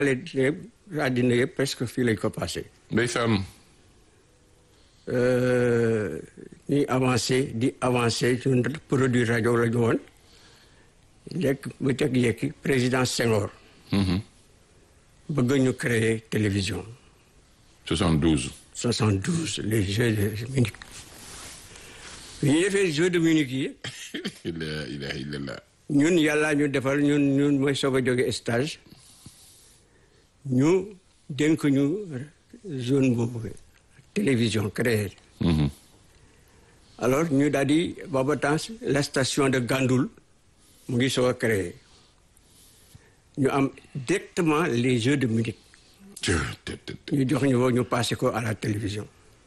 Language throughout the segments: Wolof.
àddina yëpp presque fii lañ ko passé ndeysaan ñuy avancé di avancé ñun produit rajo la ñu woon lekk ba teg yekki président Senghor bëgg ñu créer télévision 72 72 les Jeux de Munich bi ñu defee Jeux de Munich yi ila ilaha illallah ñun yàlla ñu defal ñun ñun mooy soog a jóge stage ñu dénk ñu zone boobu télévision créée alors ñu daal di booba temps la station de Gandoul mu ngi soog a créé ñu am directement les Jeux de Munich ñu jox ñu woo ñu passé ko à la télévision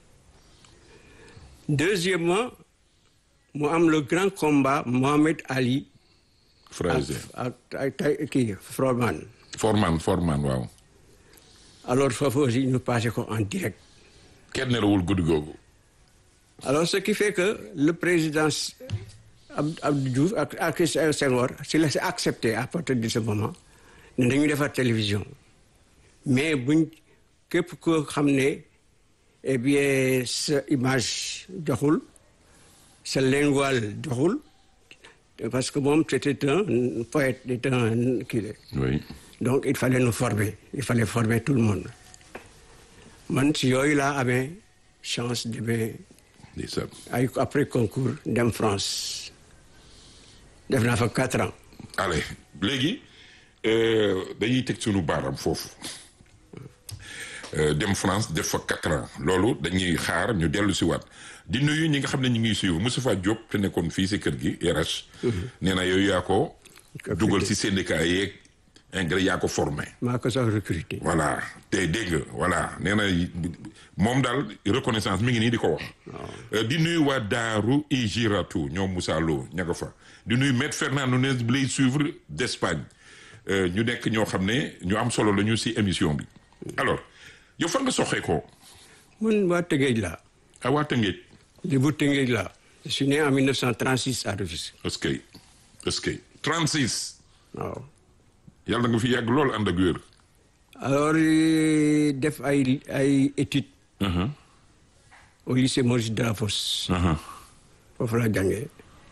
deuxièmement mu am le grand combat Mohamed Ali Fraser ak ak ak kii Froman Forman Forman waaw alors foofu aussi ñu passé ko en direct kenn nelawul guddi googu alors ce qui fait que le président Ab Abdou Diouf ak ak Senghor si la si accepté à partir de ce moment ne dañuy defar télévision mais buñ képp ko xam ne eh bien sa image joxul sa lingual joxul parce que moom c'était un poète c'était un kii la oui donc il fallait nous former il fallait former tout le monde man si yooyu laa amee chance demee ndeysaan ay après concours dem France def naa fa quatre ans allez léegi euh, dañuy teg sunu baaram foofu Euh, dem France def fa quatre ans loolu dañuy xaar ñu dellu si waat di nuyu ñi nga xam ne ñu ngi suivre Moustapha Diop te nekkoon fii si kër gi RH nee na yooyu yaa ko dugal si syndicat yeeg engrais yaa ko formé maa ko sax recruté voilà te dégg nga voilà nee na moom daal reconnaissance mi ngi nii di ko wax Euh, di nuyu waa Daaru Ijiratu ñoom Moussa Lo ña nga fa di nuyu maître Fernando Nunes bi lay suivre d'Espagne Euh, ñu nekk ñoo xam ne ñu am solo la ñu si émission bi alors yow fan nga soxee ko man waa Tëngéej laa a waa Tëngéej li bu Tëngéej laa je suis né en 1936 à Rufisque est-ce que est-ce que 36 waaw yàlla nga fi yàgg lool ànd ak wér alors euh, def ay ay études au lycée Maurice Delafosse foofu laa jàngee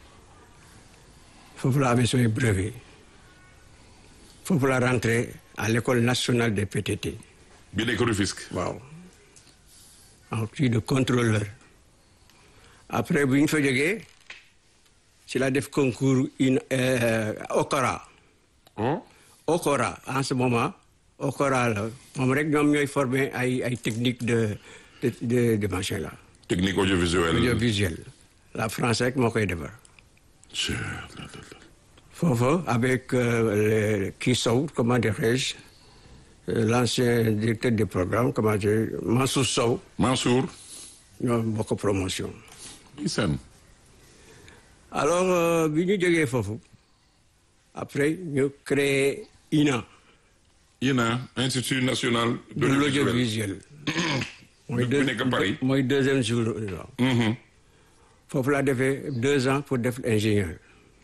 foofu laa amee samay brevet foofu laa rentré à l'école nationale des PTT bi nekk Rufisque waaw en plus de contrôleur après bu ñu fa jógee ci la def concours une Okora oh Okora en ce moment Okora la moom rek ñoom ñooy formé ay ay technique de de de de machin là technique audiovisuelle audiovisuel la France rek moo koy defar Je- la, la, la. foofu avec euh, le kii Sow comment dirais-je euh, l'ancien directeur des programmes comment dire Mansour Sow Mansour ñoo bokk promotion Isan alors euh, bi ñu jógee foofu après ñu créé INA INA Institut national de l'audiovisuel mooy bu nekk Paris. mooy deuxième jour waaw Mhm. foofu laa defee deux ans pour def ingénieur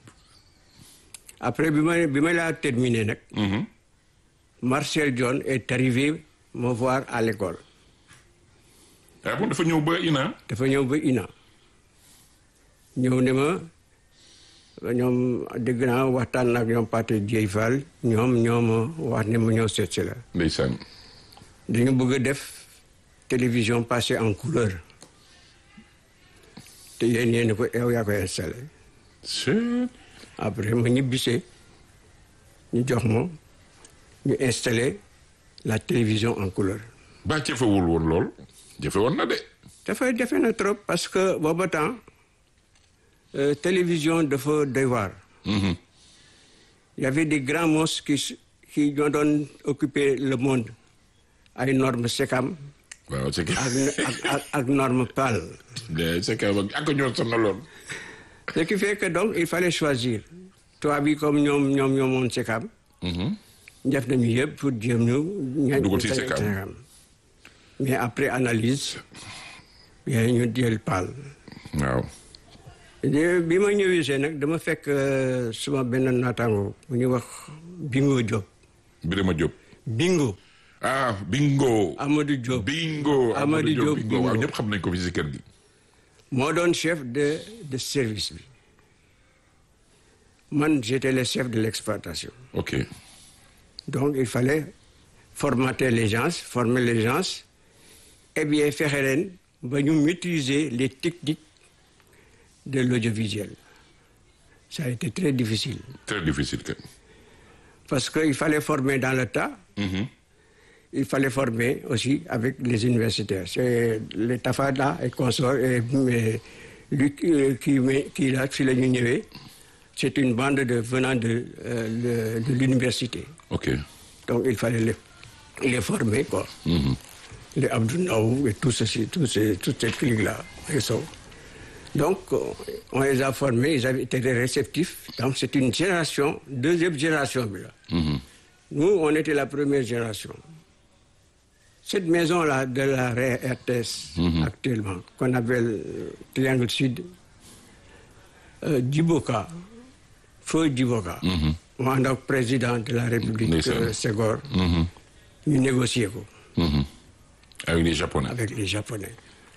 après bi ma bi ma laa terminé nag Mhm. Marcel John est arrivé me voir à l'école ah bon dafa ñëw ba INA dafa ñëw ba INA ñëw ne ma ñoom dégg naa waxtaan ak ñoom Pathé Dieye Fall ñoom ñoo ma wax ne ma ñëw seet si la ndeysaan dañu bëgg a def télévision passée en couleur te yéen yéen ko yow yaa koy installé C'est- après ma ñibbisee ñu jox ma ñu installé la télévision en couleur ba jafewul woon lool jafe woon na de dafay defe na trop parce que booba temps euh, télévision dafa doy waar Mhm. il y avait des grands monstres qui s- qui ñoo doon occuper le monde ay normes SECAM waaw c'est que ak ak ak, ak norme PAL c'est que ak ñoo sonaloon ce qui fait que donc il fallait choisir toi bi comme ñoom ñoom ñoom moom SECAM Mhm. def nañu yëpp pour jéem ñu ña- Dugal ci ñu SECAM. SECAM. mais après analyse bien ñu jël PAL waaw de- bi ma ñëwee see nag dama fekk euh, suma benn naataango bu ñuy wax Bingo Diop Birima Diop bingo ah bingo. Amadou Diop bingo Amadou Diop bingo waaw bingo. ñëpp xam nañ ko fi si kër gi. moo doon chef de de service bi man j'étais le chef de l'exploitation ok donc il fallait formater les gens former les gens et bien fexe leen ba ñu maîtriser les techniques de l'audiovisuel ça a été très difficile très difficile que. parce que il fallait former dans le tas il fallait former aussi avec les universitaires c'est les Tafada et consorts et mais lui euh, qui qui là fi la ñu ñëwee c'est une bande de venant de euh, de, de l'université ok donc il fallait les les former quoi les Abdou Ndaw et tout ceci tout ces toute cette clique là et ça donc euh, on les a formés ils avaient été réceptifs donc c'est une génération deuxième génération bi la nous on était la première génération cette maison là de la RTS actuellement qu'on appelle euh, Triangle Sud euh, Djiboka feu Djiboka mu ànd ak président de la République Ndeysaan. euh, Senghor ñu négocier ko avec les japonais. avec les Japonais.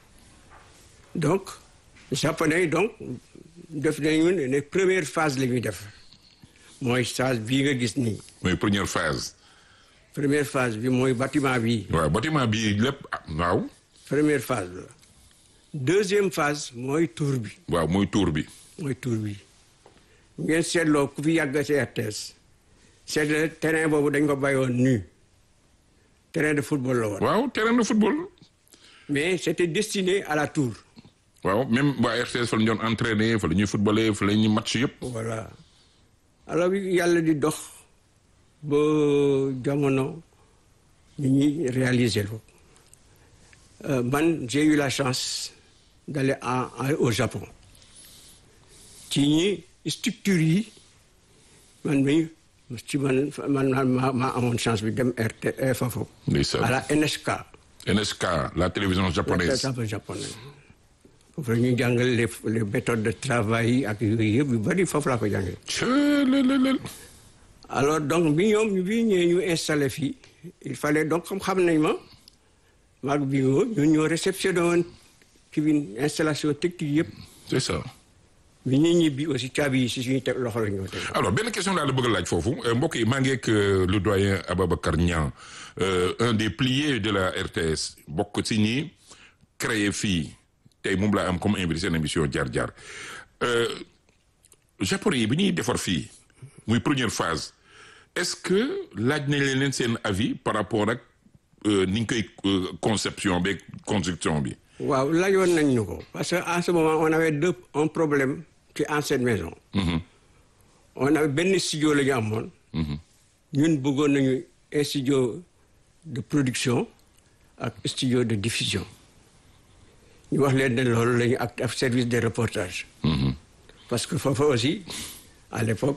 Donc, les Japonais, donc, def nañu ne ne première phase la ñuy def mooy phase bii nga gis nii mooy première phase. première phase bi mooy bâtiment bii waaw bâtiment bi lépp ah, waaw. première phase la deuxième phase mooy tour bi waaw mooy tour bi. mooy tour bi ngeen seetloo ku fi yàgg ci RTS seetle terrain boobu dañ ko bàyyoon nu terrain de football la woon waaw terrain de football. mais c'était destiné à la tour waaw même waa RTS fa la ñu doon entraîner fa la ñuy footballer fa la ñuy match yëpp. voilà alors yàlla di dox ba jamono ñu ñuy réaliser ko Euh, man j'ai eu la chance d'aller en, en- au Japon ci ñi structure yi man mi ci man man ma ma amoon chance bi dem RT foofu ndeysaan. à la NSK NSK la télévision japonaise. ça japonais foofu la ñuy jàngal les les méthodes de travail yi ak yooyu yëpp yu bari foofu laa ko jàngee Tchè, lé, lé, lé. alors donc bi ñoom bi ñëwee ñu installé fii il fallait donc comme xam nañ ma maag bi ñoo ñun ñoo réceptionné woon ci bi installation technique yëpp c'est ça. bi ñuy ñibbi aussi caabi yi si suñu teg loxo la ñoo teg alors benn question laa la bëgg a laaj foofu euh, mbokk yi maa ngi ak euh, le doyen Ababacar Niang euh, un des piliers de la RTS bokk ci ñi créé fii tey moom laa am comme invité seen émission jaar jaar Euh, japonais yi bi ñuy defar fii muy première phase est-ce que laaj nañ leen leen seen avis par rapport ak euh, ni ñu koy euh, conception beeg construction bi. waaw laajoon nañ ñu ko parce que en ce moment on avait deux un problème ci ancienne maison on avait benn studio la ñu amoon ñun bëggoon nañu un studio de production ak studio de diffusion ñu wax leen ne loolu la ñu ak ak service de reportage parce que foofu aussi à l'époque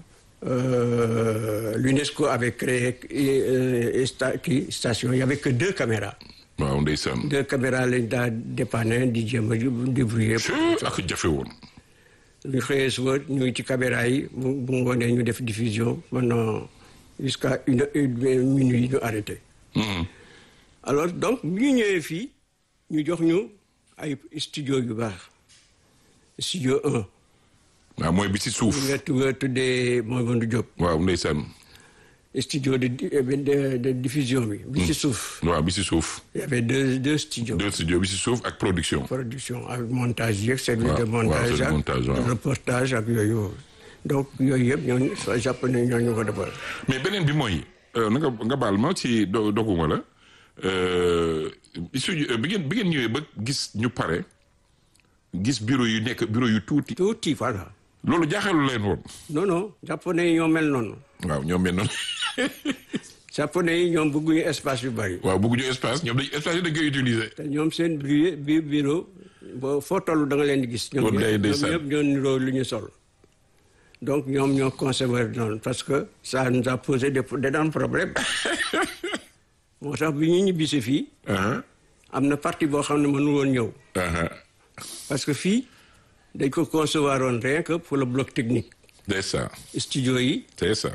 euh, l'UNESCO avait créé euh, sta- kii station il y avait que deux caméras waaw ndeysaan. deux caméras lañ daa dépanner di jéem a débrouiller Tchè, ak jafe woon. ñu xëyee suba ñu ngi ci caméra yi bu bu ngoonee ñu def diffusion pendant jusqu'à une une minuit ñu arrêté Mhm. alors donc bi ñu ñëwee fii ñu jox ñu ay studio yu baax studio un waaw mooy bi ci suuf. ñu nga tu- nga tuddee Mamadou Diop waaw ndeysaan. studio de di- de de diffusion bi bi ci suuf waaw bi ci suuf. il y avait deux deux studios deux studios bi ci suuf ak production. production ak montage yeeg service waaw, de waaw, montage service de ak montage, waaw. reportage ak yooyu donc yooyu yëpp ñooñu soo japonais ñooñu ko defal mais beneen bi mooy euh, na nga nga baal ma ci do doguma la euh, studio bi ngeen bi ngeen ñëwee ba gis ñu pare gis bureau yu nekk bureau yu tuuti tuuti voilà loolu jaaxalu leen woon. non non japonais yi ñoo mel noonu waaw ñoom mel noonu japonais yi ñoom bëgguñu espace yu bari waaw bëgguñu espace ñoom dañ espace yi dañ koy utiliser. te ñoom seen bureau bi bureau boo foo toll da nga leen di gis ñoom Kon day ñëpp ndeysaan. ñoom ñëpp ñoo niroo lu ñu sol donc ñoom ñoo conservé noonu parce que ça nous a posé des d'énormes problèmes moo tax bi ñu ñibbisi fii ah am na partie boo xam ne mënu woon ñëw ah parce que fii dañ ko concevoir woon rien que pour le bloc technique c'est ça studio yi c'est ça.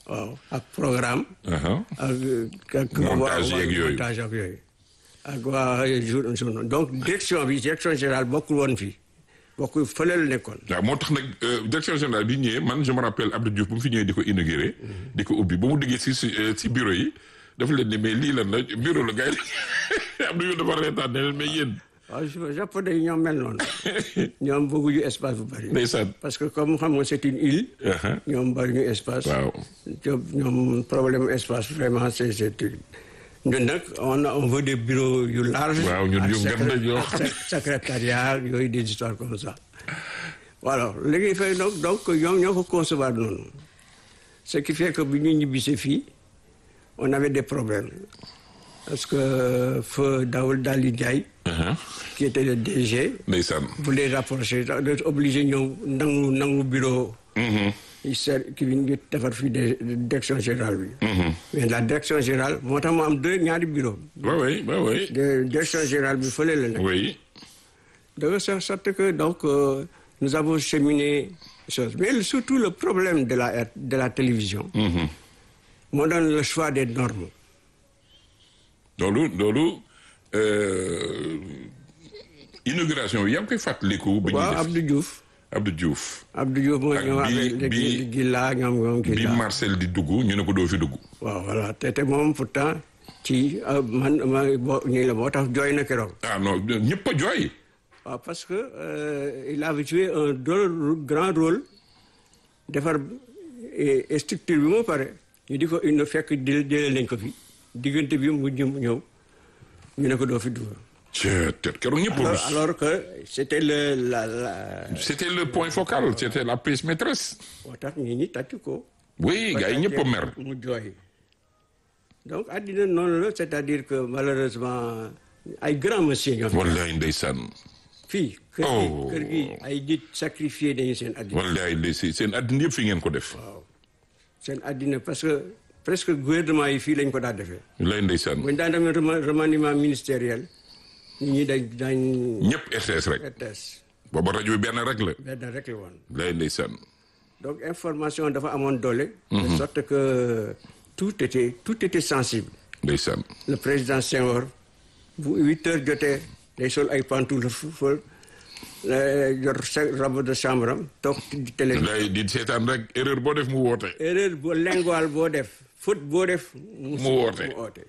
waaw ak programme. ak ak. montage yeeg yooyu montage ak yooyu. ak waa jour jour donc direction bi direction générale bokkul woon fii bokkul fële la nekkoon. waaw moo tax nag direction générale bi ñëwee man je me rappelle Abdou Diouf bu mu fi ñëwee di ko inauguré. di ko ubbi ba mu diggee si si bureau yi dafa leen ne mais lii lan la bureau la gars yi Abdou Diouf dafa reetaan ne leen mais yéen. waaw japonais yi ñoom mel noonu ñoom bëgguñu espace bu bëri. ndeysaan parce que comme xam nga c'est une île. ñoom bëriñu espace. waaw ñoom problème espace vraiment c'est c'est ñun nag on on veut des bureaux yu large. waaw ñun yu gën yoo xam secrétariat yooyu des histoires comme ça. voilà léegi fay donc donc ñoom ñoo ko concevoir noonu ce qui fait que bi ñu ñibbisee fii on avait des problèmes. parce que feu Daoul Dali Ndiaye. qui était le DG. ndeysaan. voulait rapprocher dafa obligé ñëw nangu nangu bureau. il sert ki ñu defar fii de direction générale bi. mais la direction générale moo tax mu am deux ñaari bureau oui oui oui oui. de direction générale bi fële la nekk. oui. de sorte que donc euh, nous avons cheminé chose mais surtout le problème de la de la télévision. moo doon le choix des normes. loolu loolu inauguration bi yaa ngi koy fàttaliku. ba ñuy waaw def Abdou Diouf. Abdou Diouf. Abdou Diouf mooy ak ñoom bi- avec bi- Gila ñoom ñoom bi Gila. Marcel di dugg ñu ne ko doo fi dugg. waaw voilà te te moom pourtant ci euh, man ma bo ñii la moo tax jooy na keroog. ah non ñëpp a jooy. waaw parce que euh, il avait joué un rôle grand rôle defar eh, structure bi moo pare ñu di ko indi fekk di jëlee nañ ko fi diggante bi mu ñëw ñëw ñu ne ko doo fi dugg. cee te keroog ñëpp a alors rus. alors que c'était le la la c'était le point focal c'était la pièce maîtresse. moo tax ñi ñi tàcc ko. oui gars yi ñëpp a mer. mu jooy donc àddina noonu la c'est-à-dire que malheureusement ay grands monsieur ñoo fi wallaay ndeysaan. fii kër gi Oh. kër gi ay nit sacrifié nañu seen àddina wallaay ndeysaan seen àddina yëpp fi ngeen ko def. waaw seen àddina parce que presque gouvernement yi fii lañ ko daa defee wallaay ndeysaan. buñ daan demee rema- remaniement ministériel nit ñi dañ dañ ñëpp RTS rek. RTS booba rajo bi benn rek la. benn rek la woon wallaay ndeysaan. donc information dafa amoon doole de sorte que tout était tout était sensible ndeysaan. le président Senghor bu huit heures jotee day sol ay pantoufles fa yor sa robe de chambre am toog di télé wallaay di seetaan rek erreur boo def mu woote. erreur boo lingual boo def faute boo def mu Mu woote. mu woote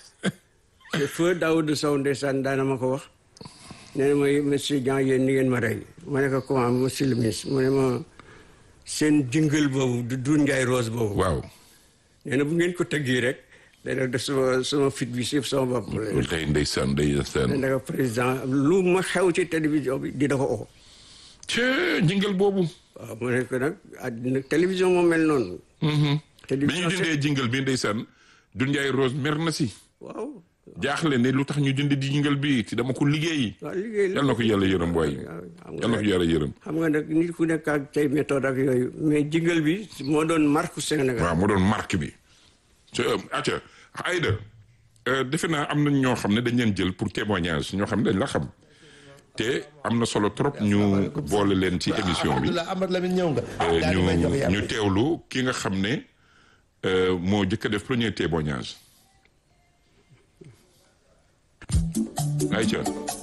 te feu Daoud Sow ndeysaan daana ma ko wax nee na mooy monsieur Dian yéen ni ngeen ma rey ma ne ko comment monsieur le ministre mu ne ma seen jingle boobu du Doudou Ndiaye Rose boobu waaw. nee na bu ngeen ko tëggee rek dana def sama sama fit bi si sama bopp wallaay ndeysaan ndeysaan. ne ko président lu ma xew ci télévision bi dina ko oo cee jingle boobu. waaw mu ne ko nag àddina télévision moo mel noonu bi ñu télévision dindee jingle bi ndeysaan du Ndiaye Rose mer na si. waaw jaaxle ne lu tax ñu dindi di jingle bi ci dama ko liggéey. waaw liggéey la yal na ko yàlla yërëm waay. xam yal na nga ko yàlla yërëm. xam nga nag nit ku nekk ak tey méthode ak yooyu mais jingle bi moo doon marque Sénégal waaw moo doon marque bi. te acca Aïda defe naa am nañ ñoo xam ne dañ leen jël pour témoignage ñoo xam ne dañ la xam te am na solo trop ñu boole leen ci émission bi alhamdulilah Amad Lamine ñëw nga. Euh, daal di may jox ñu yàlla. ñu teewlu ki nga xam ne euh, moo jëkk a def premier témoignage ayca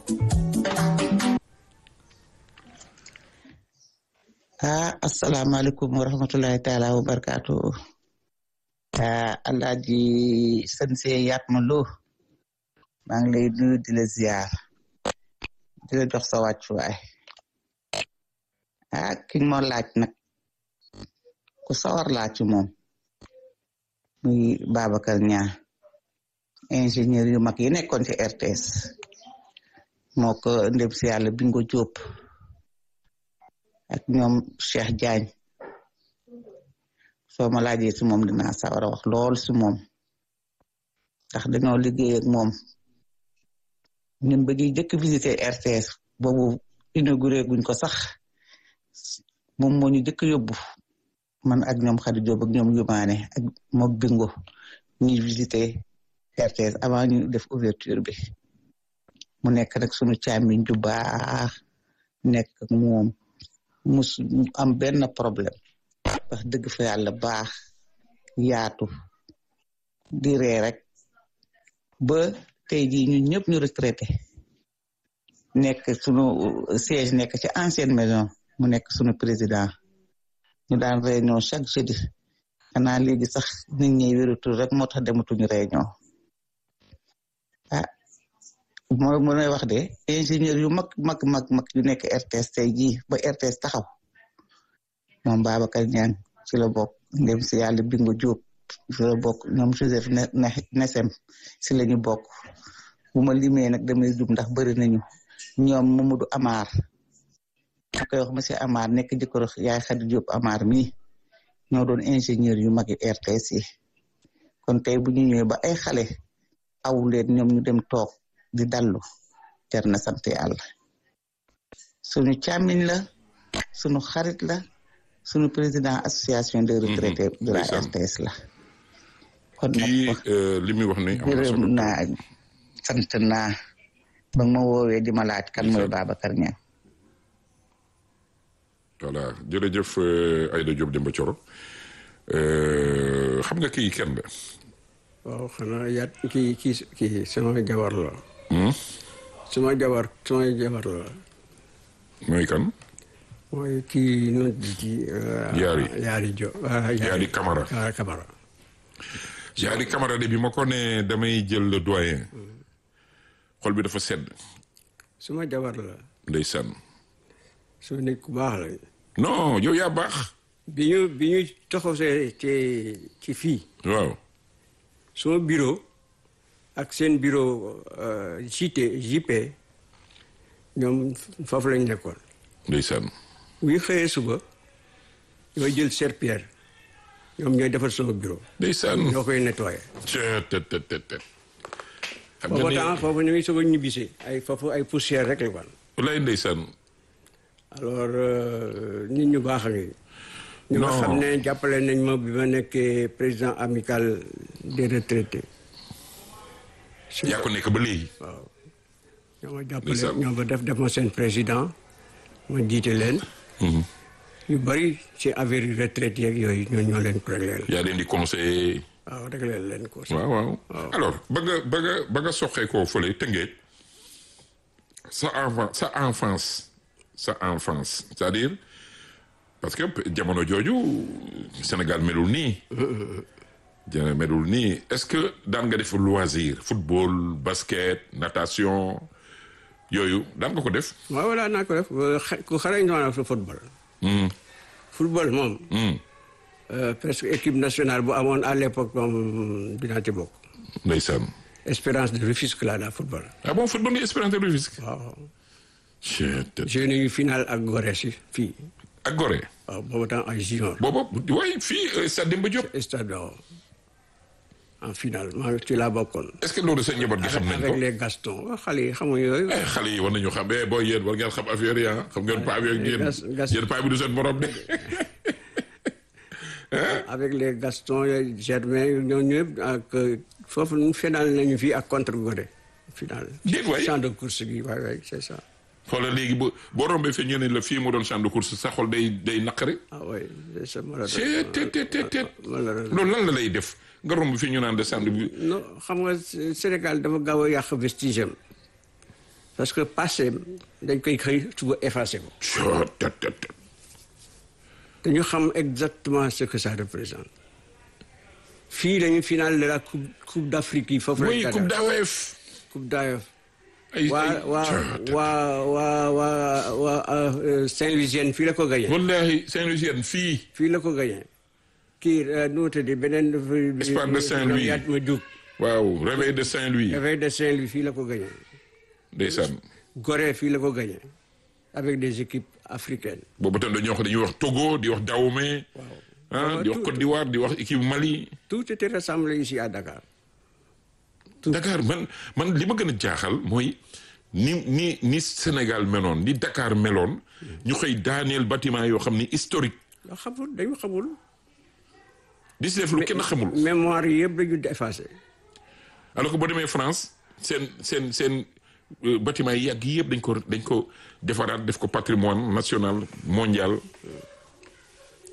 ah asalaamaaleykum wa rahmatulahi taala wa barakaatu ah alaaji sanse yaat ma loo maa ngi lay nuyu di la ziar di la jox sa wàccuwaay ah ki nga ma laaj nag ku sawar laaj ci moom muy Babacar Niang ingénieur yu mag yi nekkoon ci RTS moo ko ndem si yàlla Bingo Diop ak ñoom Cheikh Diagne soo ma laajee si moom dinaa sawar a wax lool si moom ndax dañoo liggéey ak moom ñun ba ñuy jëkk visiter RTS boobu inauguré guñ ko sax moom moo ñu jëkk yóbbu man ak ñoom Khady Diop ak ñoom Yumaane ak mook Bingo ñuy visiter RTS avant ñu def ouverture bi mu nekk nag sunu càmmiñ ju baax nekk ak moom mus am benn problème wax dëgg fa yàlla baax yaatu di ree rek ba tey jii ñun ñëpp ñu retraité nekk sunu siège nekk ci ancienne maison mu nekk sunu président ñu daan réunion chaque jeudi xanaa léegi sax nit ñi wératul rek moo tax dematuñu réunion ah mooy mu lay wax de ingénieur yu mag mag mag mag yu nekk RTS tey jii ba RTS taxaw moom Babacar Niang ci la bokk ndem si yàlla Bingu Diop ci la bokk ñoom Joseph Nesem si la ñu bokk bu ma limee nag damay jub ndax bëri nañu ñoom Mamadou Amar ñu koy wax monsieur Amar nekk jëkkër yaay Khady Diop Amar mi ñoo doon ingénieur yu mag yi RTS yi kon tey bu ñu ñëwee ba ay xale aw leen ñoom ñu dem toog di dallu jar na sant yàlla suñu càmmiñ la suñu xarit la suñu président association des retraités de la RTS la kon kii li muy wax ne gërëm naa sant naa ba ma woowee di ma laaj kan mooy Babacar Niang voilà jërëjëf Aïda Diop Demba Thioro xam nga kii kenn la waaw xanaa yaat kii kii kii sama jabar la sama jabar sama jabar la mooy kan mooy kii nu ci Yaari Yaari Jo Yaari Camara Yaari Camara Yaari Camara de bi ma ko ne damay jël le doyen xol bi dafa sedd sama jabar la ndeysaan su nit ku baax la non yow yaa baax bi ñu bi ñu toxosee ci ci fii waaw sama bureau ak seen bureau JT JP ñoom foofu lañ nekkoon ndeysaan bu ñu xëyee suba ñooy jël serpillère ñoom ñooy defar sama bureau ndeysaan ñoo koy nettoyé tet tet tet tet xam nga foofu ni temps foofu ñu ngi soog a ñibbisi ay foofu ay poussière rek la wan lay ndeysaan alors nit ñu baax a ngi ñu nga Non. xam ne jàppale nañ ma bi ma nekkee président amical des retraités yaa ko nekk ba léegi waaw ñoo ma jàppale Ndeysaan. ñoo ma def def ma seen président ma jiite leen yu bari ci affaire yi retraite yeeg yooyu ñoo ñoo leen ko régleel yaa leen di conseiller waaw régleel leen ko waaw waaw alors ba nga ba nga ba nga soxee koo fële tëngeet sa enfant sa enfance sa enfance c'est-à-dire parce que jamono jooju Sénégal melul nii jana melul nii est-ce que daan nga def loisir football basket natation yooyu daan nga ko def waaw voilà naa ko def xa- ku xarañ doon sa football football moom euh, presque équipe nationale bu amoon à l'époque moom dinaa ci bokk ndeysaan espérance de Rufisque laa daa football ah bon football nga Espérance de Rufisque waaw Chut, j'ai eu finale ak Gorée si fii ak Gorée waaw boobu temps ay junior booba waaye fii Stade Demba Diop stade waaw en finale maa ci laa bokkoon est-ce que loolu sa njaboot gi xam nañ avec ko les Gaston waaw xale yi xamuñu yooyu eh xale yi war nañu xam eh booy yéen war ngeen xam affaire yi ah xam ngeen paa bi ak yéen gas- gas- yéen paa bi du seen morom de avec les Gaston yooyu Germain ñoo ñëpp ak foofu nu final nañu fii ak contre Gorée final Déet waay. champ de course gi waay waay c'est ça xoolal léegi bu boo rombee fi ñu ne la fii mu doon champ de course sa xol day day naqari ah oui c'est ça c'est te te te te malheureusement loolu lan la lay def nga romb fi ñu naan de champ de non xam nga Sénégal dafa gaaw a yàq vestige am parce que passé dañ koy xëy suba effacé ko Chut, te te te. dañu xam exactement ce que ça représente fii lañu final de la coupe coupe d'Afrique yi foofu oui lañ coupe ko def. d'AOF coupe d'AOF ay waa ay waa Chut, te- waa waa waa waa euh, Saint-Louisien fii la ko gagné wallahi Saint-Louisien fii fii la ko gagné kii euh, nu mu tudd beneen Espoir de Saint-Louis. yaat ma jug waaw réveil de Saint-Louis réveil de Saint-Louis fii la ko gagné ndeysaan Gorée fii la ko gagné avec des équipes africaines boobu tam dañuy wax dañuy wax Togo di wax Dahomey ah di wax Côte d'Ivoire di wax équipe Mali tout était rassemblé ici à Dakar Dakar man man li ma gën a jaaxal mooy ni ni ni Sénégal meloon ni Dakar meloon ñu xëy daaneel bâtiment yoo xam ni historique nga xamul dañu xamul di si def lu kenn xamul mémoire yi yëpp dañu effacé alors que boo demee France seen seen seen euh, bâtiment yi yàgg yëpp dañ ko dañ ko defaraat def ko patrimoine national mondial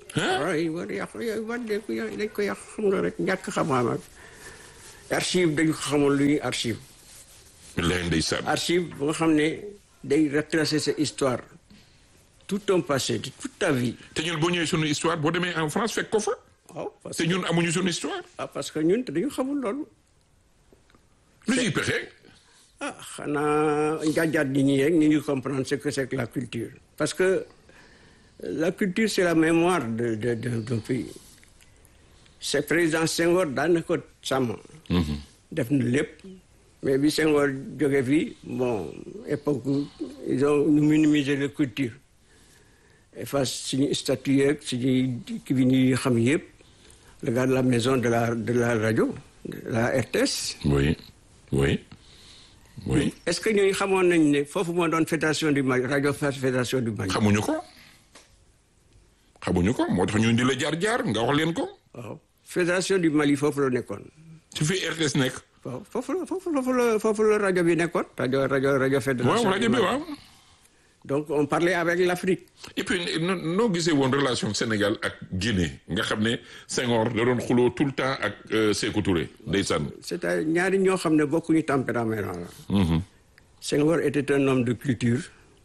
waaw yi war yàq yooyu war dañ ko yàq dañ ko yàq xam nga rek ñàkk xam-xam ak archive dañ ko xamul lu ñuy archive lay ndeysaan archive bu nga xam ne day retracer sa histoire tout ton passé de toute ta vie te ñun boo ñëwee sunu histoire boo demee en France fekk ko fa waaw parce te que ñun amuñu sunu histoire ah parce que ñun te dañu xamul loolu lu ciy pexe ah xanaa njaajaat nit ñi rek ñu ngi comprendre ce que c'est que la culture parce que la culture c'est la mémoire de de de d'un pays c'est président Senghor daan na ko sàmm def na lépp mais bi Senghor jóge fii bon époque ils ont ñu minimiser la culture efface suñu statut yeeg suñuy ki bi ñuy xam yëpp regarde la maison de la de la radio de la RTS oui oui oui est-ce que ñooñu xamoon nañ ne foofu moo doon fédération du Mali rajo fédération du Mali. xamuñu ko xamuñu ko moo tax ñu di la jaar jaar nga wax leen ko waaw fédération du Mali foofu la nekkoon. ci fi RTS nekk waaw foofu la foofu la foofu la foofu la rajo bi nekkoon. rajo rajo rajo fédération. waaw rajo du bi Mali. waaw donc on parlait avec l'Afrique. et puis no- noo gisee woon relation Sénégal ak Guinée nga xam ne Senghor da doon xuloo tout le temps ak euh, Sékou Touré ndeysaan c'est-à-dire ñaari ñoo xam ne bokkuñu tempérament la. Senghor était un homme de culture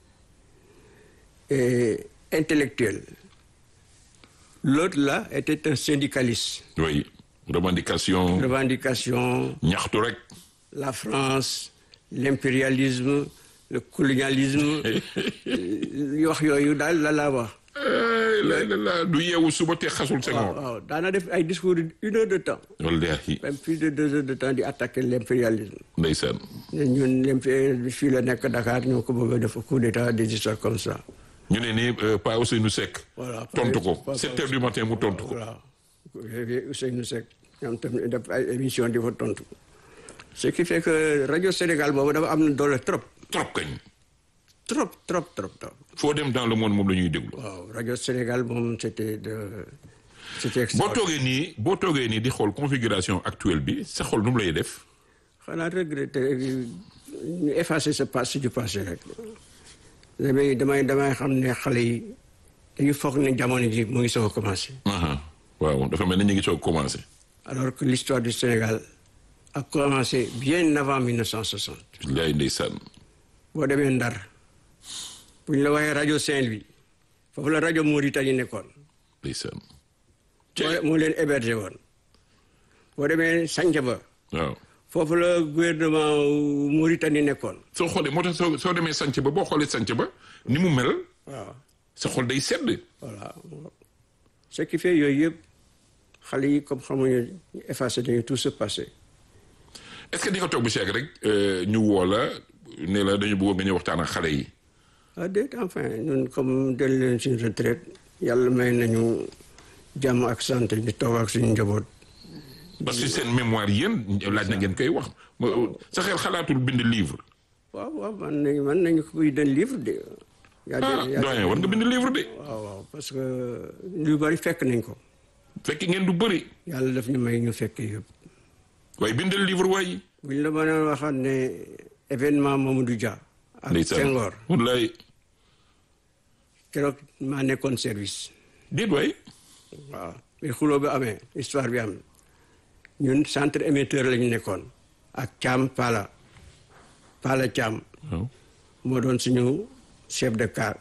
et intellectuel. L'autre là était un syndicaliste. oui revendication Revendication. ñaxtu rek la France l'impérialisme le colonialisme li wax yooyu daal la laa wax Eh, la la la du yeewu suba te xasul waaw Senghor waaw daana def ay discours une heure de temps wallahi même plus de deux heures de temps di attaquer l'impérialisme ndeysaan ne ñun l'impérialisme fii la nekk Dakar ñoo ko bëgg a def coup d'état des histoires comme ça ñu ne ni euh, Pa Ousseynou Seck Voilà, tontu Pa- ko Pa- sept heures du matin mu tontu ko voilà Ousseynou Seck ñoom tamit def ay émission di fa tontu ce qui fait que rajo Sénégal boobu dafa am na doole trop trop kañ trop trop trop trop foo dem dans le monde moom la ñuy déglu waaw rajo Sénégal moom c'était de c'était boo extra toogee nii boo toogee nii di xool configuration actuelle bi sa xol nu mu lay def xanaa regretter ñu effacer ce passé du passé rek damay damay damay xam ne xale yi dañu foog ne jamono ji mu ngi soog a commencé Aha. waaw dafa mel ni ñu ngi soog commencé alors que l'histoire du Sénégal a commencé bien avant 1960 billaay ndeysaan boo demee Ndar bu ñu la waxee rajo Saint-Louis foofu la rajo Mauritanie nekkoon ndeysaan moo moo leen hébergé woon boo demee Santhiaba waaw foofu la gouvernement Mauritanie nekkoon soo xoolee moo tax soo soo demee sanc ba boo xoolee sanc ba ni mu mel waaw sa xol day sedd voilà ce qui fait yooyu yëpp xale yi comme xamuñu effacé nañu tout ce passé est-ce que di nga toog bu seeg rek euh, ñu woo la ne la dañu bëggoon nga ñëw waxtaan ak xale yi ah déet enfin ñun comme del leen suñu retraite yàlla may nañu jàmm ak santé ñu toog ak suñu njaboot parce que seen mémoire yéen laaj na ngeen koy wax Ma- sa xel xalaatul bind livre waaw waaw man nañu man nañu ko buy den livre de yaa ah yaa- doyen war nga bind livre de waaw waaw parce que lu bari fekk nañ ko fekk ngeen du bëri yàlla daf ñu may ñu fekk yëpp waaye bindal livre waaye buñ la mën a waxaat ne événement Mamadou Dia ak ndeysaan Senghor wallaay keroog maa nekkoon service déet waay waaw bi xuloo bi amee histoire bi am ñun centre émetteur lañu nekkoon ak Thiam Pala Pala Thiam waaw moo doon suñu chef de car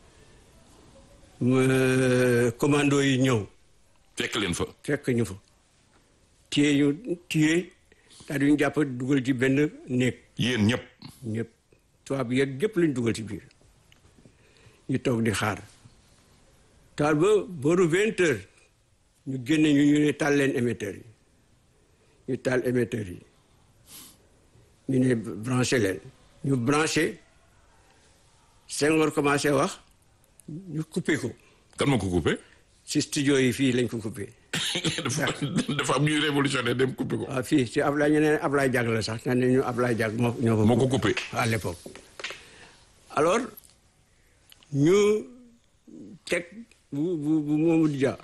ma commando yi ñëw fekk leen fa fekk ñu fa téye ñu téye daal di ñu jàpp dugal ci benn néeg yéen ñëpp ñëpp tubaab bi yëpp yëpp lañ dugal ci biir ñu toog di xaar taal ba booru vingt heures ñu génne ñu ñu ne taal leen émetteurs yi ñu taal émetteurs yi ñu ne branché leen ñu branché Senghor commencé wax ñu coupé ko kan ma ko coupé ci studio yi fii lañ ko coupé dafa dafa am ñuy révolutionnaire dem coupé ko waaw fii ci Ablaye ñu ne Ablaye Diag la sax nga ne ñu Ablaye Diag moo ñoo ko moo ko coupé à l'époque alors ñu teg bu bu bu Mamadou Dia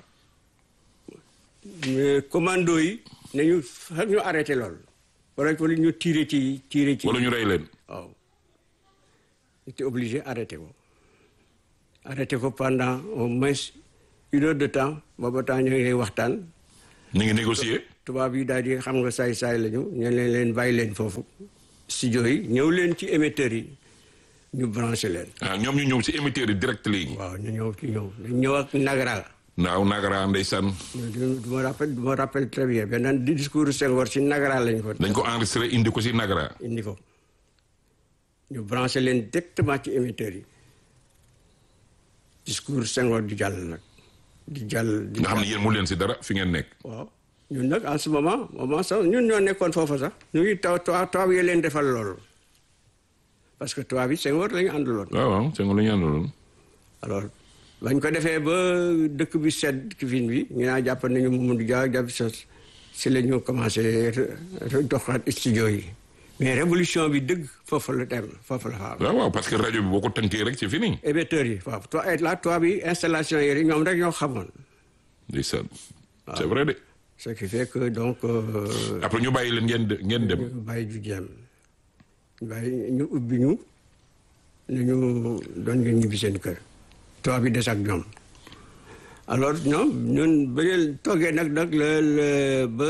mais commando yi ne ñu xam ñu arrêté lool wala wala ñu tiré ci tiré ci wala ñu rey leen waaw était obligé arrêté ko arrêté ko pendant au moins une heure de temps booba temps ñu ngi waxtaan ñu ngi négocier. tubaab yi daal di xam nga saay-saay lañu ñu leen leen bàyyi leen foofu studio yi ñëw leen ci émetteurs yi ñu branché leen ah ñoom ñu ñëw si émetteur yi direct léegi. waaw ñu ñëw ci ñëw ñu ñëw ak nagara naaw nagara ndeysaan du du ma rappelle du ma rappelle très bien benn discours Senghor si nagara lañu ko dañ ko enregistré indi ko si nagara. indi ko ñu branché leen directement ci émetteurs yi discours Senghor di jàll nag di jàll di nga xam ne yéen mu leen si dara fi ngeen nekk. waaw ñun nag en ce moment moment sax ñun ñoo nekkoon foofa sax ñu ngi taw taw tubaab yi leen defal loolu parce que tubaab yi Senghor la ñu àndaloon waaw waaw c'est nga la ñu àndaloon. alors bañ ko defee ba dëkk bi sedd kifin bi ñu naa jàpp nañu Mamadou Dia jàpp sa si la ñu commencé doxaat studio yi mais révolution bi dëgg foofu la dem foofu la fa am waaw waaw parce que rajo bi boo ko tënkee rek c'est fini. émetteurs yi waaw to la tubaab yi installation yi ñoom rek ñoo xamoon ndeysaan. c'est vrai de. ce qui fait que donc euh, après ñu bàyyi leen ngeen de- ngeen dem. ñu bàyyi ju jeem ñu bàyyi ñu ubbi ñu ne ñu doon ngeen ñibbi seen kër tubaab bi des ak ñoom alors ñoom ñun ba leen toogee nag nag la la ba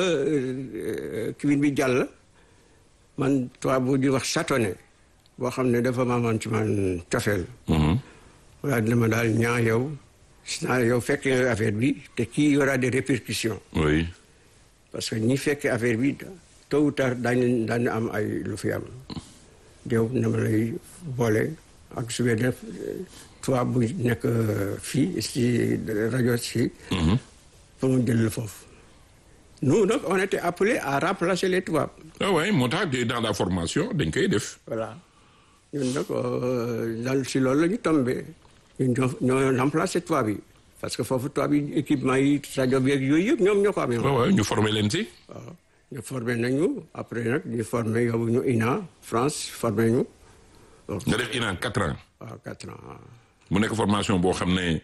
kiwin bi jàll man tubaab bu di wax chatonné boo xam ne dafa maamoon ci man cofeel Mhm. wala dina ma daal ñaa yow gis naa yow fekk nga affaire bi te kii y aura des répercussions oui. parce que ñi fekkee affaire bi tôt ou tard daañu daañu am ay lu fi am yow na ma lay boole ak su def tubaab bu nekk fii si rajo si pour mu jël la foofu nous donc on était appelés à remplacer les tubaab ah ouais moo tax de- dans la formation dañ koy def. voilà ñun nag euh, daal si loolu la ñu tombé ñun ñoo ñoo remplacé tubaab yi parce que foofu tubaab yi équipement yi rajo bi ak yooyu yëpp ñoom ñoo ko amee waaw waaw ñu formé leen si. waaw ñu formé nañu après nag ñu formé yóbbu ñu INA France formé ñu nga def INA quatre ans. waaw quatre ans waaw. mu nekk formation boo xam ne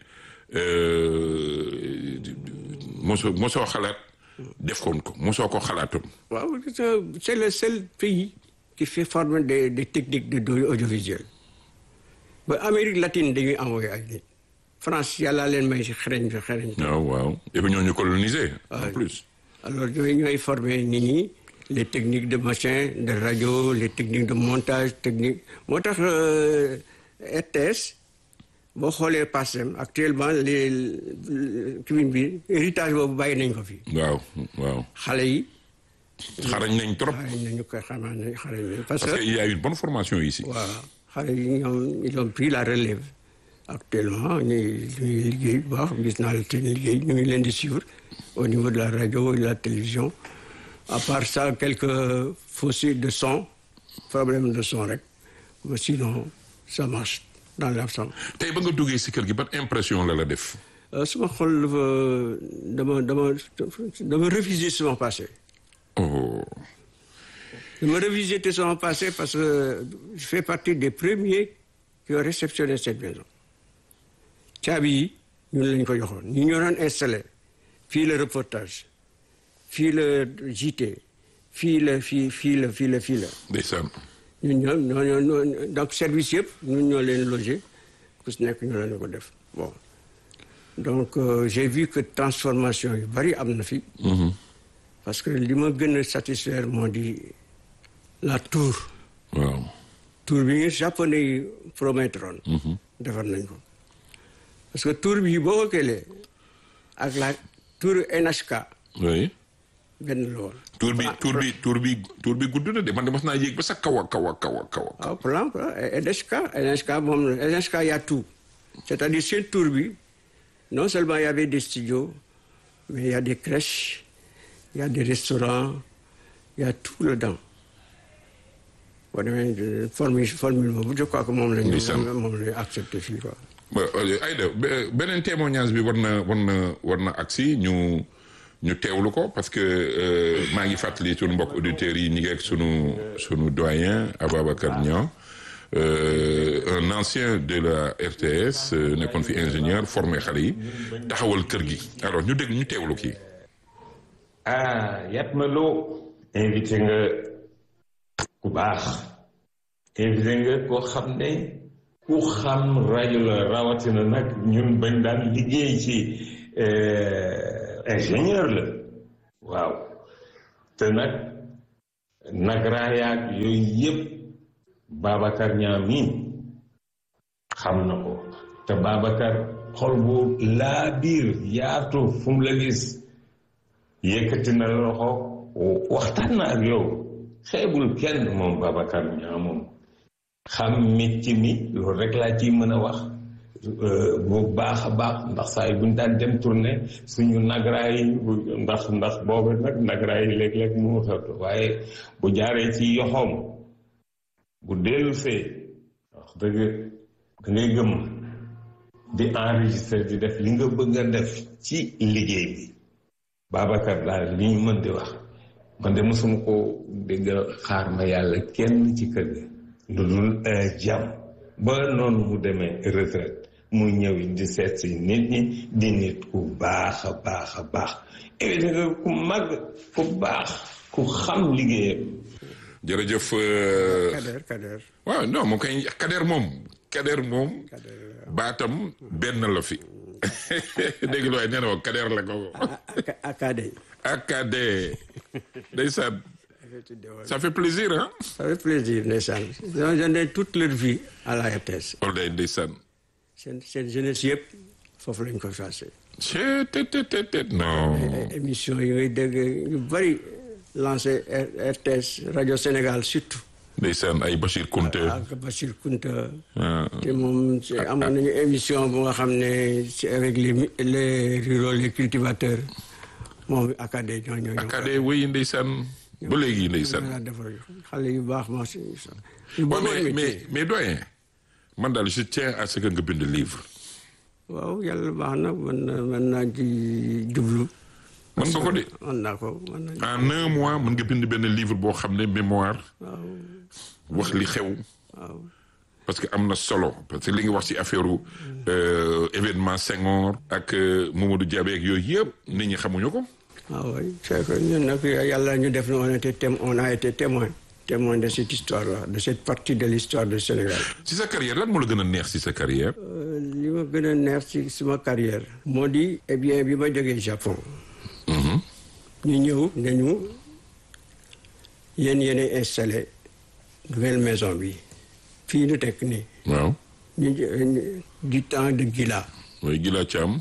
euh, mosoo mosoo xalaat def koon ko mosoo ko xalaatoon. waaw c'est le seul pays qui fait former des des techniques de données audiovisuelles ba Amérique latine dañuy envoyé ay nit France yàlla leen may si xereñ si xereñ waaw waaw et puis ñoo ñu colonisé. en plus. alors ñooy ñooy formé nit ñi les techniques de machin de radio les techniques de montage technique moo tax euh, RTS boo xoolee passem actuellement les kiwin bi héritage boobu bàyyi nañ ko fi waaw waaw xale yi xarañ nañ trop. xale nañu koy xamaa ne xale yi parce parce que que il y a une bonne formation ici. waaw xale yi ñoom ils ont pris la relève actuellement ñuy ñuy liggéey bu baax gis naa seen liggéey ñu ngi leen di suivre au niveau de la radio et de la télévision à part ça quelques fossés de son problème de son rek mais sinon ça marche dans l'ensemble tey ba nga duggee si kër gi ban impression la la def. Euh, suma xol dafa dama dama dama refuser sama passé oh dama revisiter son passé parce que je fais partie des premiers qui ont réceptionné cette maison caabi yi ñun lañ ko joxoon ñu ñoo doon installé fii le reportage fii le JT fii la fii fii la fii la fii la ndeysaan. ñun ñoo ñoo ñoo donc service yëpp ñun ñoo leen logé ku si nekk ñoo leen ko def bon donc euh, j'ai vu que transformation yu bari am na fi parce que li ma gën a satisfaire moo di la tour waaw. tour bi nga japonais yi promettroon defar nañ ko parce que tour bi boo ko këlee ak la tour NHK oui. benn la woon tour bi tour bi tour bi tour bi gudd na de man de mos naa yéeg ba sa kaw a kaw a kaw a kaw a. waaw plan plan NHK NHK moom la NHK y a tout c'est-à-dire seen tour bi non seulement y avait des studios mais il y a des crèches il y a des restaurants il y a tout dedans boo demee formule formule boobu je crois que moom la ñu Ndeysaan. moom la ñu accepté fii quoi ba Aïda be- beneen témoignage bi war na war na war na agsi ñu ñu teewlu ko parce que euh, maa ngi fàttali sunu mbokk auditeurs yi ñu ngi ak sunu sunu doyen Ababacar Niang euh, un ancien de la RTS euh, nekkoon fi ingénieur formé xale yi taxawal kër gi alors ñu dégg ñu teewlu kii. ah Yatma Lo invité nga ku baax invité nga koo xam ne ku xam rajo la rawatina nag ñun bañ daan liggéey ci ingénieur la waaw te nag nagraayaak yooyu yëpp Babacar Niang mii xam na ko te Babacar xol bu laa biir yaatu fu mu la gis yëkkati na loxo waxtaan na ak yow xeebul kenn moom Babacar Niang moom xam métti mi loolu rek laa ciy mën a wax bu baax a baax ndax saa yi buñ daan dem tournée suñu nagraa yi ndax ndax boobu nag nagraa yi léeg-léeg mu xew waaye bu jaaree ci yoxoom bu dellu see wax dëgg da ngay gëm di enregistré di def li nga bëgg a def ci liggéey bi Babacar daal li ñu mën di wax man de mosuma ko dégg xaar ma yàlla kenn ci kër ga lu dul jàmm ba noonu mu demee retraite mu ñëw di seet si nit ñi di nit ku baax a baax a baax évité nga ku mag ku baax ku xam liggéeyam jërëjëf. Kader Kader. waaw non moom kay Kader moom Kader moom baatam benn la fi dégg nga waaye nee na ma Kader la ko. Akade. Akade ndeysaan ça fait plaisir hein. ça fait plaisir ndeysaan. ils ont donné toute leur vie à la RTS. loolu day ndeysaan. seen seen jeunesse yëpp foofu lañ ko passé. c'est te te te te non. émission yi ngay dégg yu bëri lancé RTS rajo Sénégal surtout. ndeysaan ay Bachir Kounta. ak Bachir Kounta. te moom amoon nañu émission bu nga xam ne c'est avec les les ruraux les cultivateurs moom Akade ñoo ñoo. Akade wéy ndeysaan ba léegi ndeysaan. xale yu baax ma si. mais mais mais doyen man daal je tiens à ce que nga bind livre. waaw yàlla baax na mën na mën naa ci jublu. mën nga ko de. mën naa ko mën naa en un mois mën nga bind benn livre boo xam ne mémoire. waaw wax li xew. waaw. parce que am na solo parce que li nga wax ci affaire événement Senghor ak Mamadou Diabé ak yooyu yëpp nit ñi xamuñu ko. waaw oui c'est que ñun nag yàlla ñu def na on était témoin on a été témoin témoin de cette histoire là de cette partie de l'histoire du Sénégal. ci sa carrière lan moo la gën a neex ci sa carrière. li ma gën a neex ci suma carrière. moo di eh bien bi ma jógee Japon. ñu ñëw ne ñu yéen yéenay installé nouvelle maison bi fii ñu tekk nii. waaw. ñu du temps de Gila. mooy Gila Thiam.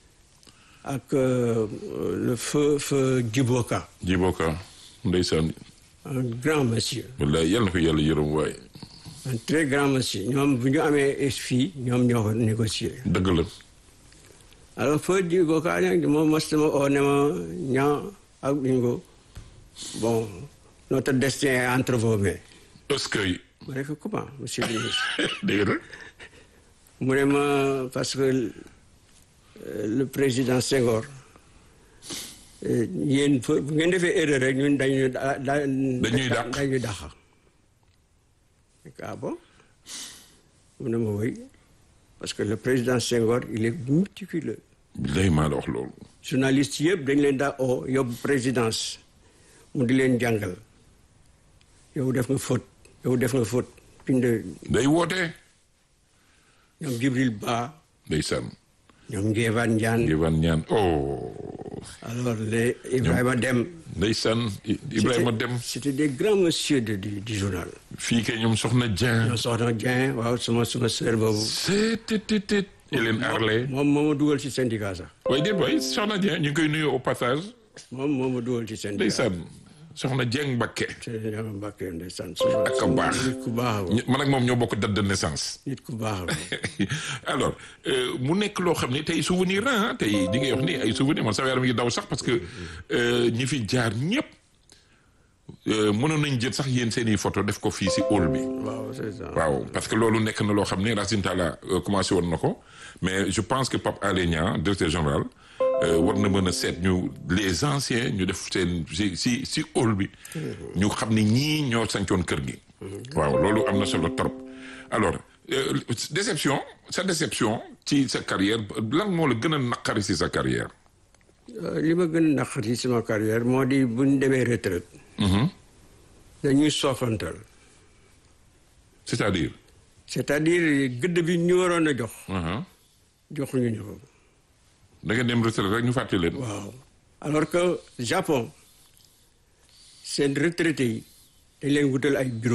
ak le feu feu Djiboka. Djiboka ndeysaan. un grand monsieur. wallaay yal na ko yàlla yërëm waaye. un très grand monsieur ñoom bu ñu amee fii ñoom ñoo ko négocier. dëgg la. alors feu Djiboka nag moom mas ma oo ne ma ñaa ak ñu ko bon notre destin est entre vos mains. est-ce que. ma ne ko comment monsieur le ministre. dégg nga. mu ne ma parce que le président Senghor yéen bu ngeen defee erreur rek ñun dañuy da dañuy dàq dañuy dàq. ah bon mu ne ma woy parce que le président Senghor il est méticuleux. billahi maa la wax loolu. journaliste yëpp dañ leen daa oo yóbbu présidence mu di leen jàngal yow def nga faute yow def nga faute bind day woote. ñoom Djibril Ba ndeysaan. ñoom Ngévan Ndiane Ngévan Ndiane oh. alors les Ibrahima Dem ndeysaan Ibrahima Dem. c'était des grands monsieur de du du journal. fii kay ñoom Soxna Dieng. ñoom Soxna Dieng waaw sama sama sœur boobu. c'est te te Hélène Arlay. moom moo ma dugal ci syndicat sax. waaye déet waay Soxna Dieng ñu ngi koy nuyu au passage. moom moo ma dugal ci syndicat. ndeysaan Soxna Dieng Mbakke. te ñoo Mbàkke ndeysaan. ak a baax nit ku baax la. man ak moom ñoo bokk date de naissance. nit ku baax la. alors mu nekk loo xam ne tey souvenir la tey di ngay wax ni ay souvenir man sama yaram ngi daw sax parce que ñi fi jaar ñëpp mënoon nañ jël sax yéen seen i photo def ko fii si hall bi. waaw c'est ça. waaw parce que loolu nekk na loo xam ne Racine Talla commencé woon na ko mais je pense que Pape Alé Niang directeur général war na mën a seet ñu les anciens ñu def seen si si si hall bi. ñu xam ne ñii ñoo sancoon kër gi. waaw loolu am na solo trop alors déception sa déception ci sa carrière lan moo la gën a naqari si sa carrière. li ma gën a naqari sama carrière moo di bu ñu demee retraite. dañuy soofantal. c'est-à-dire. c'est-à-dire gëdd bi ñu waroon a jox. joxuñu ñu ko. da ngeen dem retraite rek ñu fàtte leen. waaw alors que Japon seen retraités yi dañ leen wutal ay bureau